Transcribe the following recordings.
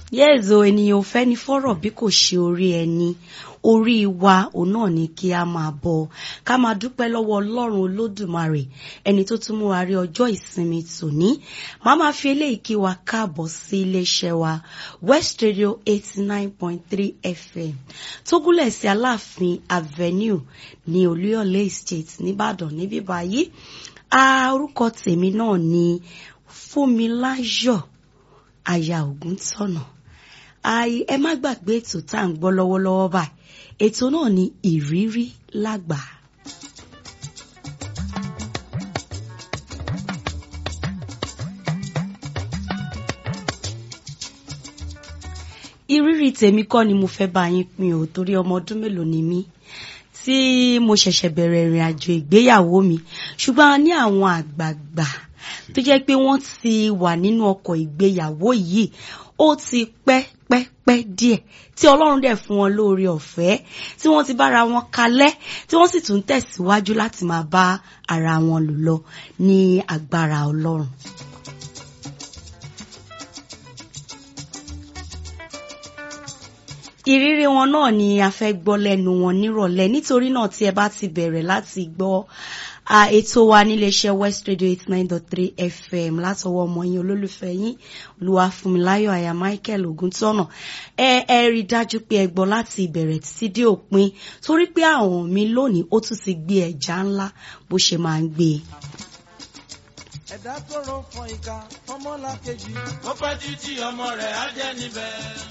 yẹ́ẹ̀zọ ènìyàn ò fẹ́ ní fọ́rọ̀ bí kò ṣe orí ẹni orí wa òun náà ni kí a máa bọ ká máa dúpẹ́ lọ́wọ́ ọlọ́run olódùmarè ẹni tó tún mú wa rí ọjọ́ ìsinmi tòní màá máa fi eléyìí kí wa káàbọ̀ sí iléeṣẹ́ wa West Radio eighty nine point three FM tó gúnlẹ̀ sí aláàfin avenue ní olúyọ̀lé estate nìbàdàn níbí báyìí orúkọ tèmi náà ni fúnmiláyọ̀ aya ògúntọ̀nà ẹ má gbàgbé ètò tá à ń gbọ́ lọ́wọ́lọ́wọ́ báyìí ètò náà ni ìrírí lágbà. ìrírí tèmi kọ́ ni mo fẹ́ bá yín pín o torí ọmọ ọdún mélòó ni mí tí mo ṣẹ̀ṣẹ̀ bẹ̀rẹ̀ ìrìn àjò ìgbéyàwó mi ṣùgbọ́n a ní àwọn àgbààgbà tó jẹ́ pé wọ́n ti wà nínú ọkọ̀ ìgbéyàwó yìí ó ti pẹ́ pẹ́ pẹ́ díẹ̀ tí ọlọ́run dẹ̀ fún wọn lóore ọ̀fẹ́ tí wọ́n ti bára wọn kalẹ̀ tí wọ́n sì tún tẹ̀síwájú láti máa bá ara wọn lò lọ ní agbára ọlọ́run. ìrírí wọn náà ni a fẹ́ gbọ́ lẹ́nu wọn nírọ̀lẹ́ nítorí náà tí ẹ bá ti bẹ̀rẹ̀ láti gbọ́ ètò wa níléeṣẹ́ West Radio eight nine dot three FM látọwọ́ ọmọ yín olólùfẹ́ yín Olúwafúnmiláyọ̀ àyà Michael Ògúntọ́nà ẹ ẹ rí dájú pé ẹ gbọ́ láti ìbẹ̀rẹ̀ títí dé òpin torí pé àwọn mi lónìí ó tún ti gbé ẹja ńlá bó ṣe máa ń gbé e ẹ̀dá tó rọ fọ ìka fọmọ́lá kejì. ó pẹ́ títí ọmọ rẹ̀ á jẹ́ níbẹ̀.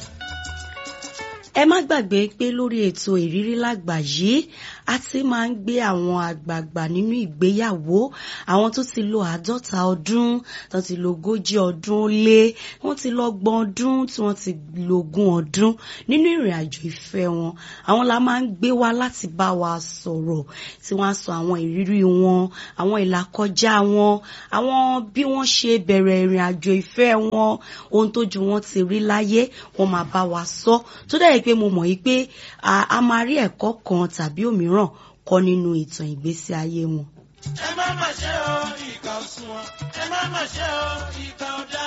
ẹ má gbàgbé pé lórí ètò ìrírí lágbà yìí a ti máa ń gbé àwọn àgbààgbà nínú ìgbéyàwó àwọn tó ti lo àádọ́ta ọdún tó ti lo ogójì ọdún lé wọ́n ti lọ gbọ́n ọdún tí wọ́n ti lo ogún ọdún nínú ìrìn àjò ìfẹ́ wọn àwọn la máa ń gbé wá láti bá wa sọ̀rọ̀ tí wọ́n á sọ àwọn ìrírí wọn àwọn ìlàkọjá wọn àwọn bí wọ́n ṣe bẹ̀rẹ̀ ìrìn àjò ìfẹ́ wọn ohun tójú wọn ti rí láyé wọ́n máa bá wa sọ tó dẹ̀ pé mo mọ̀ yìí pé a máa rí ẹ̀kọ́ kan tàbí òmíràn kọ́ nínú ìtàn ìgbésí ayé wọn. ẹ má mà ṣe o ìkà òsùnwọ̀n ẹ má mà ṣe o ìkà ọ̀dà.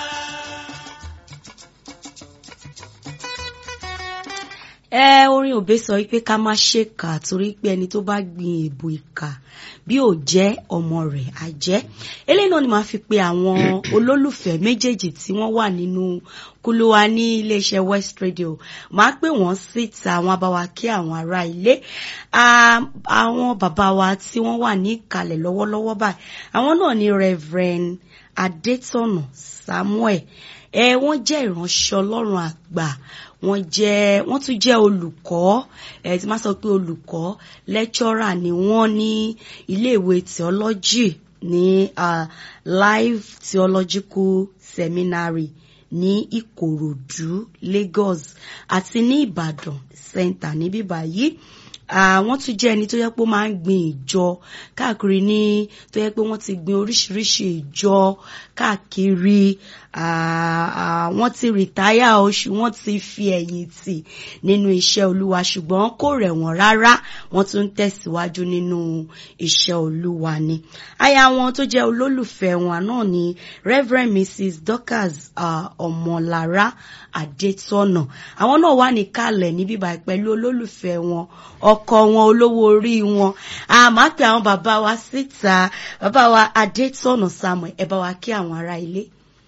ẹ orin òbí sọ wípé ká má ṣèkà torí pé ẹni tó bá gbin èbù ìkà bí ò jẹ́ ọmọ rẹ̀ á jẹ́ eléyìí náà ni màá fi pe àwọn olólùfẹ́ méjèèjì tí wọ́n wà nínú kúlúwa ní iléeṣẹ́ West Radio màá pè wọ́n síta àwọn abáwa kí àwọn ará ilé àwọn bàbá wa tí wọ́n wà ní ìkàlẹ̀ lọ́wọ́lọ́wọ́ báyìí àwọn náà ni Reverend Adétọ̀nà Samuel ẹ wọ́n jẹ́ ìránṣẹ́ Ọlọ́run àgbà wọ́n jẹ́ wọ́n tún jẹ́ olùkọ́ ẹ ti máa sọ pé olùkọ́ lecturer ni wọ́n ní iléèwé theology ní uh, live theological seminary ní Ìkòròdú Lagos àti ní Ìbàdàn center níbí báyìí àwọn tún jẹ́ ẹni tó yẹ pé ó máa ń gbin ìjọ káàkiri ní tó yẹ pé wọ́n ti gbin oríṣiríṣi ìjọ káàkiri wọ́n ti rìtáyà oṣù wọ́n ti fi ẹ̀yìn tì nínú iṣẹ́ olúwa ṣùgbọ́n kò rẹ̀ wọ́n rárá wọ́n tún ń tẹ̀síwájú nínú iṣẹ́ olúwa ni. aya wọn tó jẹ́ olólùfẹ́ wọn náà ni Reverend Mrs. Dorcas Ọmọlára Adétọ́nà àwọn náà wà níkàlẹ̀ níbí báyìí pẹ̀lú olólùfẹ́ wọn ọkọ wọn olówó orí wọn àmọ́ pé àwọn bàbá wa síta bàbá wa Adétọ́nà Samuel ẹ bá wa kí àwọn ará ilé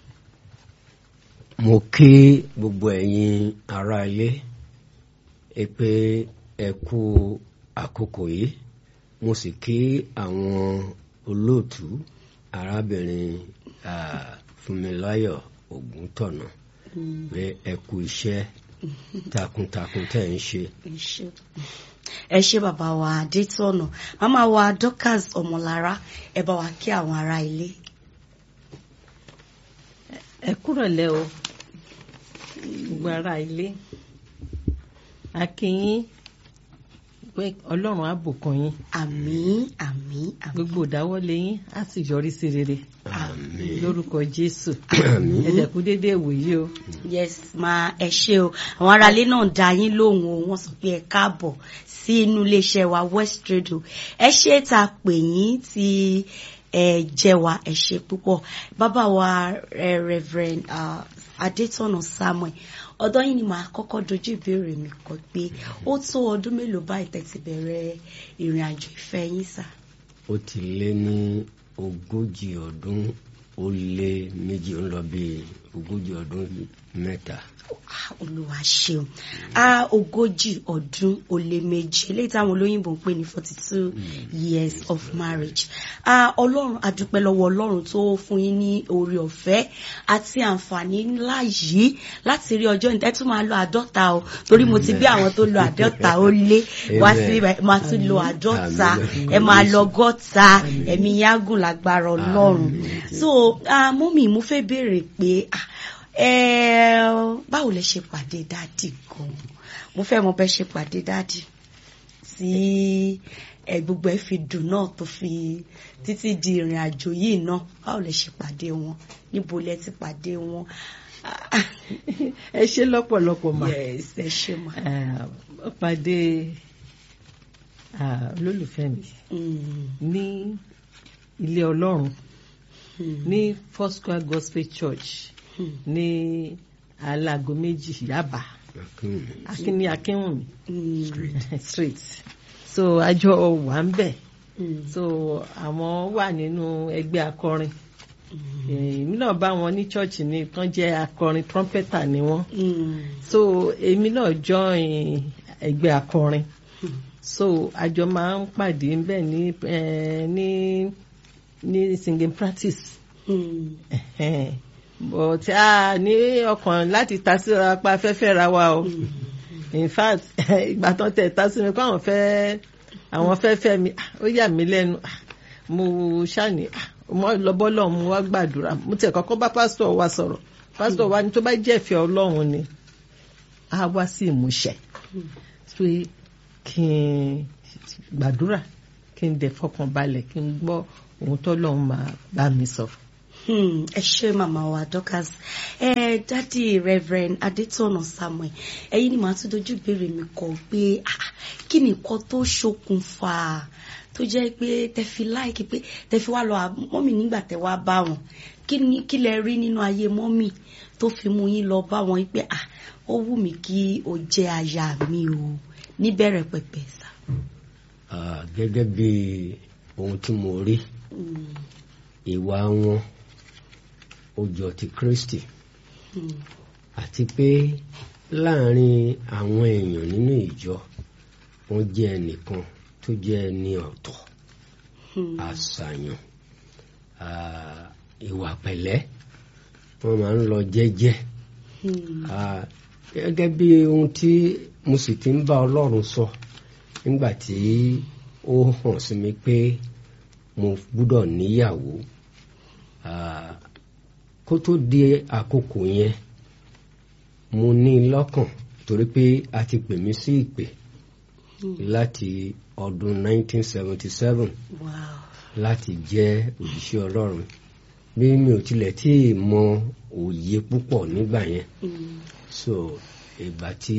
mo kí gbogbo ẹ̀yin ará ilé ẹ pé ẹ kú àkókò yìí mo sì kí àwọn olóòtú arábìnrin Fúnmiláyọ̀ Ògúntọ̀nà pé ẹ kú iṣẹ́ takuntakun tẹ́ ń ṣe. ẹ ṣé bàbá wa Adétọ̀nà màmá wa Dorcas Ọmọlára ẹ bá wa kí àwọn ará ilé. ẹ kúrọ̀lẹ́ o gbogbo ará ilé a kí yín pé ọlọ́run á bùkún yín àmín àmín àmín gbogbo ìdáwọ́lé yín á sì yọrí sí rere àmín lórúkọ jésù ẹ̀dẹ̀kú déédéé wòye o yes ma ẹ ṣé o àwọn aráalé náà dá yín lóhùn o wọ́n sọ pé ẹ káàbọ̀ sí inú iléeṣẹ́ wa West Radio ẹ ṣé tá a pè yín tí ẹ jẹ́ wa ẹ ṣe púpọ̀ bàbá wa eh, Reverend uh, Adétọ̀nà Samuel ọ̀dọ̀ yín ni màá kọ́kọ́ dojú ìbéèrè mi kọ pé ó tó ọdún mélòó báyìí tẹ́ ti bẹ̀rẹ̀ ìrìn àjò ìfẹ́ yín sà. ó ti lé ní ogójì ọdún ó lé méjì ó ń lọ bí ogójì ọdún mẹ́ta. Ah, olúwa ṣeun a ogójì ọdún ó lé méjì eléyìí táwọn olóyìnbó ń pè ní forty two years of marriage a ọlọ́run adúpẹ́ lọ́wọ́ ọlọ́run tó fún yín ní oore ọ̀fẹ́ àti àǹfààní ńlá yìí láti rí ọjọ́ ìtẹ́ tún máa lo àádọ́ta o torí mo ti bí àwọn tó lo àádọ́ta ó lé wá sí ibà máa tún lo àádọ́ta ẹ máa lọ gọ́ta ẹ̀mí yágùn lágbára ọlọ́run so ah, mọ́mì mo fẹ́ béèrè pé ah, Eh, báwo lẹ ṣe pàdé dáàdì gan mo fẹ́ mọ̀ bẹ́ ṣe pàdé dáàdì tí ẹ gbogbo ẹ fi dùn náà tó fi títí di ìrìn àjò yìí náà báwo lẹ ṣe pàdé wọn níbo lẹ ti pàdé wọn. ẹ ṣe lọ́pọ̀lọpọ̀ mà yes ẹ ṣe mà. Ah, ó pàdé ah, olólùfẹ́ mi Mm, ní ilé ọlọ́run mm, ní First Square Gospel Church mm, ní alago méjì Yaba akínní akínwùmí mm, street so àjọ wà ń bẹ̀ mm, so àwọn wà nínú ẹgbẹ́ akọrin èmi náà bá wọn ní chọ́ọ̀chì ní tán jẹ́ akọrin trumpeter ni wọ́n mm, so èmi náà join ẹgbẹ́ akọrin so àjọ máa ń pàdé ńbẹ̀ ní eh, ní ní singing practice mm, Ẹ̀hẹ́n. but a ní ọkàn láti ta síra pa afẹ́fẹ́ ra wa o in fact ìgbà tán tẹ̀ ta sí mi kó àwọn fẹ́ àwọn fẹ́ fẹ́ mi ah, ó yà mí lẹ́nu ah, mo ṣàní ah, mo lọ bọ́lọ̀ mo wá gbàdúrà mo tẹ̀ kọ́kọ́ bá pásítọ̀ wa sọ̀rọ̀ pásítọ̀ wa ní tó bá jẹ́ ìfẹ́ ọlọ́run ni á wá sí ìmúṣẹ pé kí n gbàdúrà kí n dẹ̀ fọkàn balẹ̀ kí n gbọ́ ohun tọ́lọ́run máa bá mi sọ. Hmm, ẹ ṣé màmá wa Dorcas ẹ dádì Reverend Adétọ̀nà Samuel ẹ̀yin ni màá tún dojú ìbéèrè mi kọ pé ah, kí ni nǹkan tó ṣokùnfà tó jẹ́ pé tẹ fi láìkí pé tẹ fi wá lọ à- mọ́mì nígbà tẹ wá bá wọn kí ni kí lẹ rí nínú ayé mọ́mì tó fi mú yín lọ bá wọn pé ah, ó wù mí kí o jẹ́ aya mi o níbẹ̀rẹ̀ pẹ̀pẹ̀ sá. Ah, gẹ́gẹ́ bí ohun tí mo rí Hmm, ìwà wọn ó jọ ti Kristi hmm, àti pé láàrin àwọn èèyàn nínú ìjọ wọ́n jẹ́ ẹnìkan tó jẹ́ ẹni ọ̀tọ̀ hmm, àṣàyàn ah, ìwà pẹ̀lẹ́ wọ́n máa ń lọ jẹ́jẹ́ hmm, Ah, gẹ́gẹ́ bí ohun tí mo sì ti ń bá Ọlọ́run sọ nígbà tí ó hàn sí mi pé mo gbúdọ̀ níyàwó Ah, kó tó di àkókò yẹn mo ní lọ́kàn torí pé a ti pè mí sí ìpè láti ọdún 1977 wow. láti jẹ́ òjíṣẹ́ Ọlọ́run bí mi ò tilẹ̀ tí ì mọ òye púpọ̀ nígbà yẹn Hmm, so ìgbà tí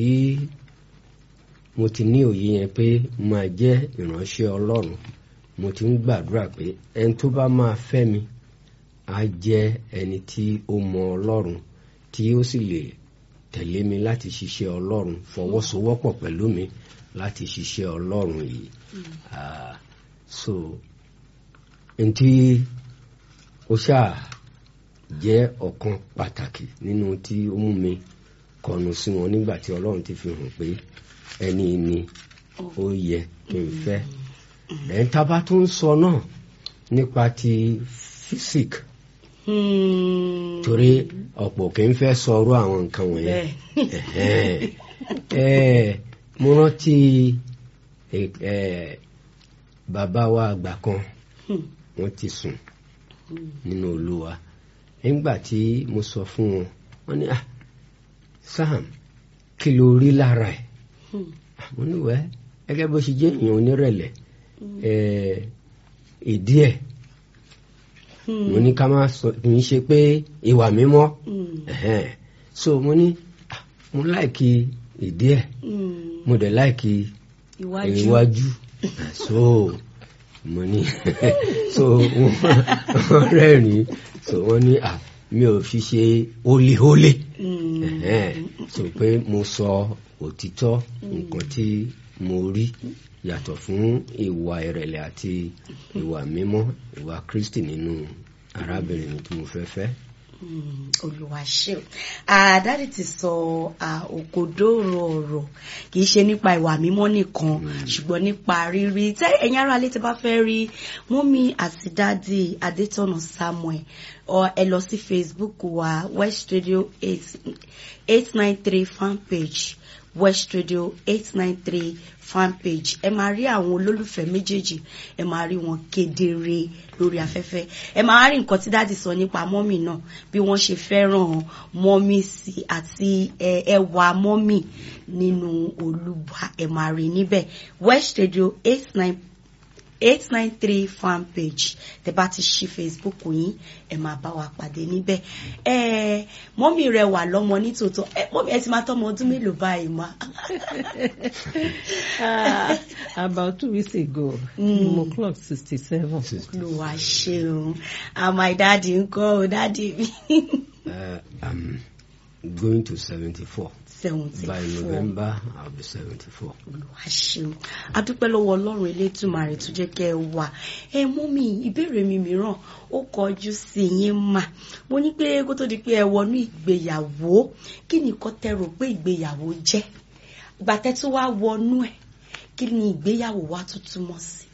mo ti ní òye yẹn pé máa jẹ́ ìránṣẹ́ Ọlọ́run mo ti ń gbàdúrà pé ẹni tó bá máa fẹ́ mi á jẹ́ ẹni tí ó mọ Ọlọ́run tí ó sì lè tẹ̀lé mi láti ṣiṣẹ́ Ọlọ́run fọwọ́sowọ́pọ̀ pẹ̀lú mi láti ṣiṣẹ́ Ọlọ́run yìí Ah, so ntí ó ṣáà jẹ́ ọ̀kan pàtàkì nínú tí ó mú mi kọnu sí wọn nígbà tí Ọlọ́run ti fi hàn pé ẹni ni ó yẹ kí n fẹ́ ẹ̀ ń tábà tó ń sọ náà nípa ti físík hmm, torí ọ̀pọ̀ kì í fẹ́ sọ̀rọ̀ àwọn nǹkan wọ̀nyẹn bẹ́ẹ̀. Ẹ̀hẹ́n. Ẹ̀, mo rántí ẹ̀, ẹ̀, bàbá wa àgbà kan Hmm, wọ́n ti sùn nínú Olúwa nígbà tí mo sọ fún wọn wọ́n ní ah Sam kí ló rí lára ẹ̀ hmm, mo ní wẹ́ gẹ́gẹ́ bó ṣe jẹ́ èèyàn onírẹ̀lẹ̀ ẹ̀, ìdí ẹ̀ hmm, mo ní ká má sọ kì í ṣe pé ìwà mímọ́ hmm, ẹ̀hẹ́n. so mo ní ah, mo láìkí ìdí ẹ̀ hmm. mo dẹ̀ láìkí Iwájú. iwájú so mo ní so wọ́n rẹ́rìn so wọ́n ní à mi ò fi ṣe hólíhólé so pé mo sọ òtítọ́ nǹkan tí mo rí yàtọ̀ fún ìwà ìrẹ̀lẹ̀ àti ìwà mímọ́ ìwà Kristi nínú arábìnrin tí mo fẹ́ fẹ́. olùwàṣẹ àdáde ti sọ òkodoro ọ̀rọ̀ kì í ṣe nípa ìwà mímọ́ nìkan ṣùgbọ́n nípa rírí tẹ ẹ̀yin ará ilé tí bá fẹ́ rí mọ́mí àti dádì adétọ̀nà samuel ẹ lọ sí facebook wa west radio eight nine three fan page west radio eight nine three fan page ẹ máa rí àwọn olólùfẹ́ méjèèjì ẹ máa rí wọn kedere lórí afẹ́fẹ́ ẹ máa rí nǹkan tí dáàdì sọ nípa mọ́mì náà bí wọ́n ṣe fẹ́ràn mọ́mì sí àti ẹwà mọ́mì nínú olúwa ẹ máa rí níbẹ̀ west radio eight nine eight nine three fan page tẹ bá ti ṣí facebook yín ẹ máa bá wa pàdé níbẹ̀ ẹ mọ́mì rẹ wà lọ́mọ nítòótọ́ ẹ mọ́mì ẹ ti máa tọ́mọ ọdún mélòó báyìí ma. Ah, about two weeks ago mm. mo clock sixty seven. ló wá ṣeun and my daddy ńkọ́ o daddy mi. Uh, I'm going to seventy four. seventy By four November, I'll be seventy four. olùwà ṣeun adúpẹ́ lọ́wọ́ ọlọ́run elétùmarè tó jẹ́ kẹ́ ẹ wà ẹ mú mi ìbéèrè mi mìíràn ó kọjú sí yín mà mo ní pé kó tó di pé ẹ wọnú ìgbéyàwó kí ni nǹkan tẹ́ rò pé ìgbéyàwó jẹ́ ìgbà tẹ́ tó wá wọnú ẹ̀ kí ni ìgbéyàwó wa tó túmọ̀ sí.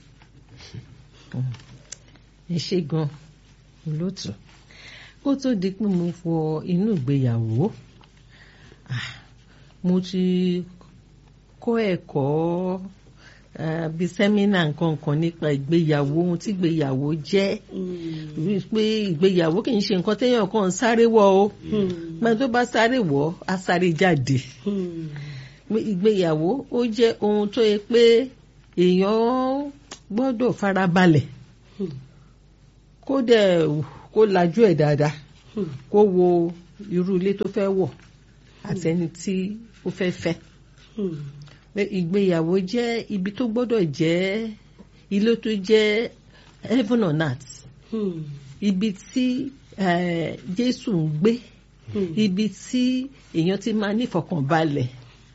ẹ ṣe gan olóòtú kó tó di pé mo fọ inú ìgbéyàwó ah, mo ti kọ́ ẹ̀kọ́ eh, bíi sẹ́mínà nǹkan kan nípa ìgbéyàwó ohun tí ìgbéyàwó jẹ́ rí i pé ìgbéyàwó kì í ṣe nǹkan téèyàn kàn ń sáré wọ̀ o gbọ́n tó bá sáré wọ̀ á sáré jáde pé ìgbéyàwó ó jẹ́ ohun tó yẹ pé èèyàn gbọ́dọ̀ farabalẹ̀ kó dẹ̀ kó lajú ẹ̀ dáadáa kó wo irú ilé tó fẹ́ wọ̀ àtẹni tí ó fẹ́ fẹ́ pé ìgbéyàwó jẹ́ ibi tó gbọ́dọ̀ jẹ́ ilé tó jẹ́ heaven on earth ibi tí eh, Jésù ń gbé ibi tí èèyàn ti máa nífọ̀kànbalẹ̀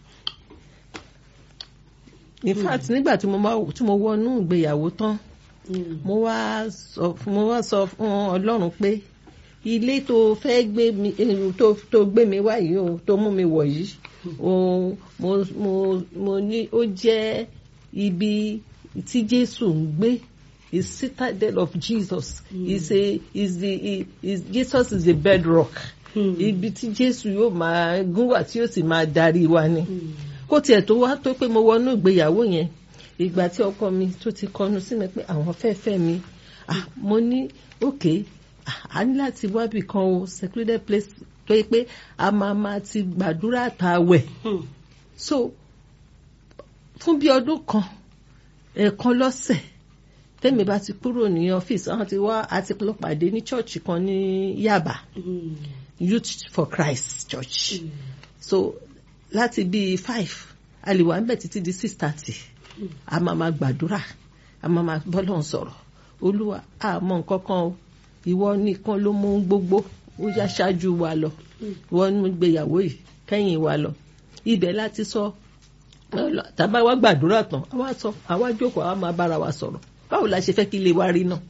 in fact nígbà tí mo máa- tí mo wọnú ìgbéyàwó tán mo wá sọ mo wá sọ fún Ọlọ́run pé ilé tó fẹ́ gbé mi eh, tó tó gbé mi wá yìí o tó mú mi wọ̀ yìí o mo mo mo ní ó jẹ́ ibi tí Jésù ń gbé is citadel of Jesus is a is the is Jesus is the bedrock ibi tí Jésù yóò máa gún wà tí yóò sì máa darí wa ni kó tiẹ̀ tó wá tó pé mo wọnú ìgbéyàwó yẹn ìgbà tí ọkọ mi tó ti kọnu sí mi pé àwọn fẹ́ fẹ́ mi ah, mo ní òkè a ní láti wábì kan o secluded place tó yẹ pé a máa máa ti gbàdúrà tààwẹ̀ so fún bí ọdún kan ẹ̀ẹ̀kan lọ́sẹ̀ tẹ́mi bá ti kúrò ní ọ́fíìsì àwọn ti wá àti lọ pàdé ní chọ́ọ̀chì kan ní Yaba Youth for Christ Church so láti bíi five a lè wà níbẹ̀ títí di six thirty a máa ma gbàdúrà a máa ma bọ́lọ̀ sọ̀rọ̀ olúwa a mọ nǹkan kan o ìwọ nìkan ló mú gbogbo ó yá ṣáájú wa lọ ìwọ ní gbéyàwó yìí kẹ́yìn wa lọ ibẹ̀ láti sọ tàbá wa gbàdúrà tán àwa sọ àwa jókòó àwa máa bára wa sọ̀rọ̀ báwo la ṣe fẹ́ kí ilé wa rí náà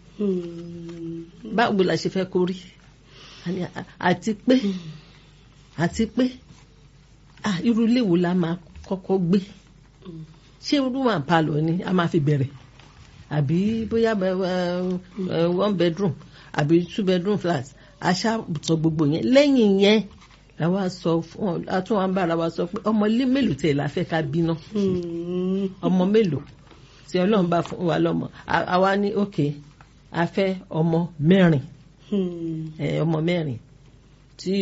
báwo la ṣe fẹ́ kó rí Àní, à- àti pé àti pé ah, irú ilé wo la máa kọ́kọ́ gbé ṣé room and parlour ni a máa fi bẹ̀rẹ̀ àbí bóyá eh, eh, one bedroom àbí two bedroom flat aṣáàtọ̀ gbogbo yẹn lẹ́yìn yẹn làwa sọ fún ọ àtún wa ń bára wa sọ pé ọmọ ilé mélòó tẹ̀ la fẹ́ ká bíná ọmọ mélòó tí ọlọ́run bá fún wa lọ́mọ À- àwa ní òkè a fẹ́ ọmọ mẹ́rin ẹ, ọmọ mẹ́rin tí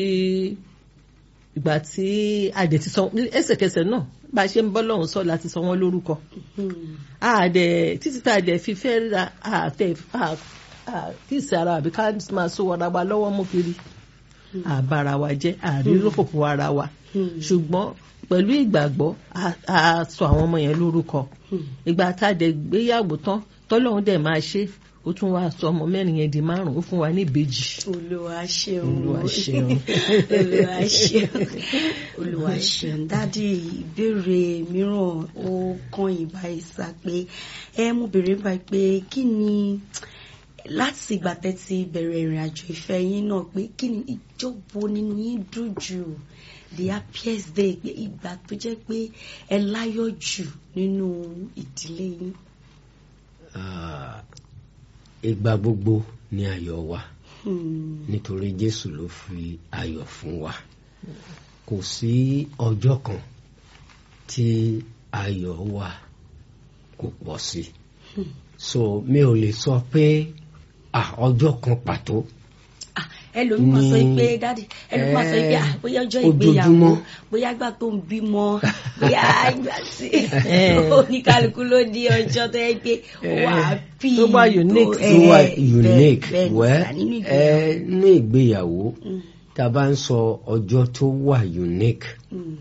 ìgbà tí adẹ ti sọ ẹsẹ̀kẹsẹ̀ náà bá a ṣe ń bọ́ lọ́hùn sọ láti sọ wọ́n lórúkọ àdẹ títí tá a dẹ̀ fi fẹ́ ra àtẹ kí ìsì ara àbí ká máa so wọ́n ra wa lọ́wọ́ mú kiri àbára wa jẹ́ àríròfòfò ara wa ṣùgbọ́n pẹ̀lú ìgbàgbọ́ a- a sọ àwọn ọmọ yẹn lórúkọ ìgbà tá a dẹ̀ gbéyàwó tán tọ́lọ́run dẹ̀ máa ṣe ó tún wá sọ ọmọ mẹ́rin yẹn di márùn ó fún wa ní ìbejì. olúwa ṣeun Olúwa ṣeun. olúwa ṣeun olúwa ṣeun dádì ìbéèrè mìíràn ó kàn yín báyìí sá pé ẹ mo béèrè báyìí pé kí ni láti ìgbà tẹ́ ti bẹ̀rẹ̀ ìrìn àjò ìfẹ́ yín náà pé kí ni ìjọbo nínú yín dùn jù the happiest day pé ìgbà tó jẹ́ pé ẹ láyọ̀ jù nínú ìdílé yín. Ah, ìgbà gbogbo ni ayọ̀ wa Hmm. nítorí Jésù ló fi ayọ̀ fún wa kò sí ọjọ́ kan tí ayọ̀ wa kò pọ̀ sí so mi ò lè sọ pé ah, ọjọ́ kan pàtó Ah, ẹlòmíì máa sọ Ní- pé dáàdì ẹlòmíì máa sọ pé ah, bóyá ọjọ́ ojoojúmọ́. ìgbéyàwó bóyá ìgbà tó ń bímọ bóyá ìgbà tí oníkálukú ló ní ọjọ́ tó yẹ pé wà á bí Tó wà unique, tó wà unique wẹ́ nínú ẹ ìgbéyàwó. ní ìgbéyàwó tá a bá ń sọ ọjọ́ tó wà unique Mm,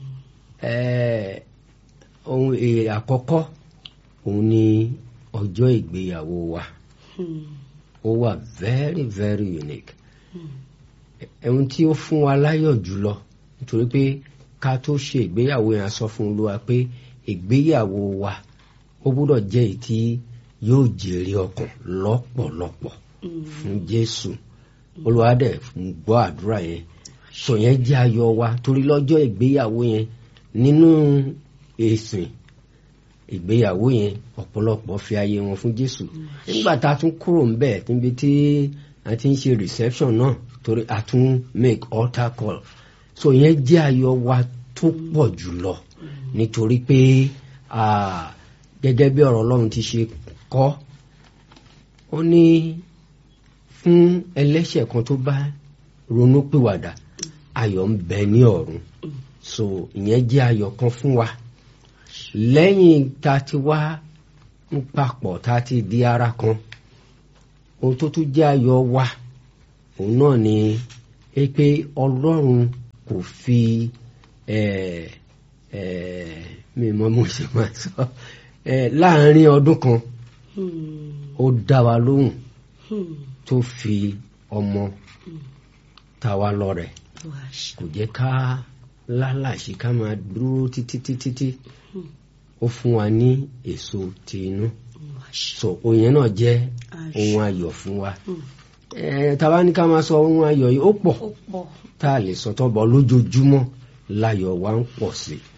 ẹ ohun èrè àkọ́kọ́ òun ni ọjọ́ ìgbéyàwó wa mm, ó wà very very unique ẹ̀hún tí ó fún wa láyọ̀ jùlọ nítorí pé ká tó ṣe ìgbéyàwó yẹn a sọ fún olúwa pé ìgbéyàwó wa ó gbọ́dọ̀ jẹ́ èyí tí yóò jèrè ọkàn lọ́pọ̀lọpọ̀ mm. fún Jésù olúwa dẹ̀ ń gbọ́ àdúrà yẹn sọ yẹn jẹ́ ayọ̀ wa torí lọ́jọ́ ìgbéyàwó yẹn nínú ìsìn ìgbéyàwó yẹn ọ̀pọ̀lọpọ̀ fi ayé wọn fún Jésù nígbà tá a tún kúrò ń bẹ̀ níbi tí a ti ń ṣe reception náà torí a tún make altar call so yẹn jẹ́ ayọ̀ wa tó pọ̀ jùlọ nítorí pé ah, gẹ́gẹ́ bí ọ̀rọ̀ Ọlọ́run ti ṣe kọ́ ó ní fún ẹlẹ́ṣẹ̀ kan tó bá ronú pìwàdà ayọ̀ ń bẹ ní ọ̀run so ìyẹn jẹ́ ayọ̀ kan fún wa lẹ́yìn tá a ti wá ń papọ̀ tá a ti di ara kan ohun tó tún jẹ́ ayọ̀ wa òun náà ni é pé ọlọ́run kò fi eh, eh, mi mọ mo ṣe máa sọ eh, láàárín ọdún kan Hmm, ó dá wa lóhùn hmm. tó fi ọmọ ta wa lọ́rẹ Olúwa ṣeun. kò jẹ́ ká lálàṣí ká máa dúró títí títí tí ó fún wa ní èso ti inú Olúwa ṣeun. so òyìn náà jẹ́ Àṣẹ. ohun ayọ̀ fún wa Hmm. ẹ tàbá ní ká máa sọ ohun ayọ̀ yìí ó pọ̀ ó pọ̀ tá a lè sọ tán bọ̀ lójoojúmọ́ láyọ̀ wa ń pọ̀ sí i